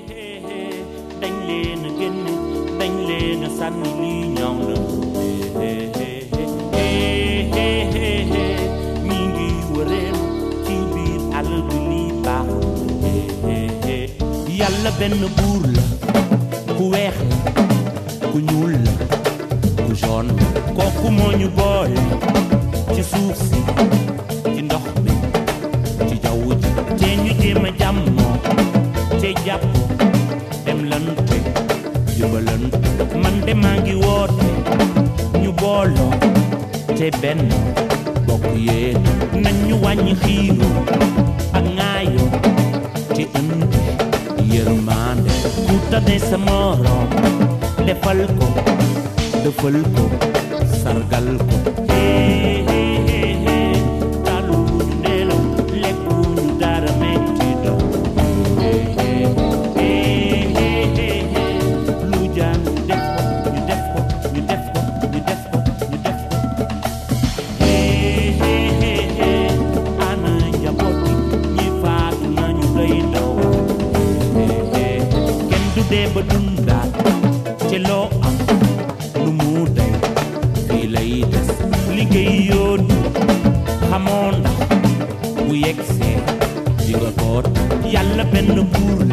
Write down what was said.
dañ leen a génne dañ leen a sànni lii ñaaw na ñi ngi wëreen ci biir àll bi lii baaxul yàlla benn buur la ku weex la ku ñuul la ku jaune kooku moo ñu boole ci suuf si ci ndox mi ci jaww ji te ñu jéem a jàmmoo te jàppoo dem lante jëbalante man de maa ngi woote ñu booloo te benn bokk yéen nañ ñu wàññi xiiro ak ŋaayoo te indi yërmande ku tane sa morom defal ko defal ko sargal ko hee hee hee hee talu ndeelo lekkuñu dara metti do hee hee hee hee hee hee lu jaan ñu def ko ñu def ko ñu def ko ñu def ko ñu def ko hee hee hee hee ana njaboot gi ñi faatu nañu doy ndaw hee hee kenn du dee ba dundaat ci loo am lu mu day fii lay des liggéey yoonu xamoo ndax bu yegsee di nga boot yàlla benn buur